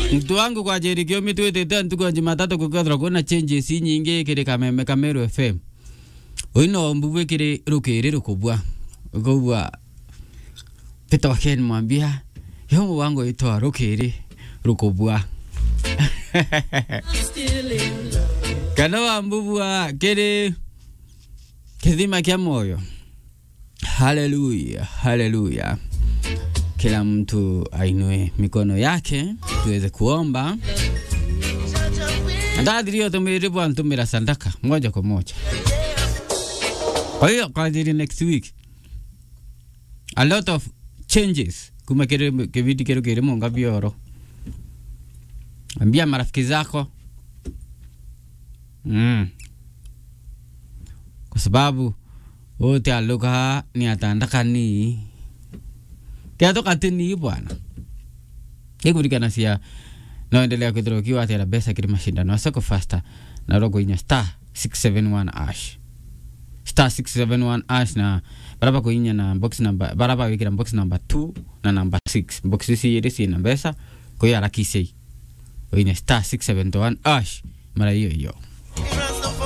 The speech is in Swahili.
mtu wangu kwa jerikio mitwitite ntuku ya jumatatu kukathira kuna changes nyingi kiri kameme kameru fm uino mbubu kiri rukiri rukubwa ukubwa pita waken mwambia yomu wangu itoa rukiri rukubwa kana wa mbubwa kiri kithima kya moyo haleluya haleluya kila mtu ainue mikono yake tuweze kuomba ndadhirio tumiri bwana tumira sandaka moja kwa moja kwa hiyo kwa ajili next week a lot of changes kuma kire kividi kiro kire munga bioro ambia marafiki zako mm. kwa sababu wote aluka ni atandaka ni kiatoka tini bwana ikurikana cia noendelea kwithira ukiwa atira mbeca kiri mashindano asoko fasta na rogo inya star 671 ash star 671 ash na baraba kuinya na box number baraba wikira box number 2 na number 6 box ici iri ciina mbeca kuiharakicei uinya star 671 ash mara hiyo hiyo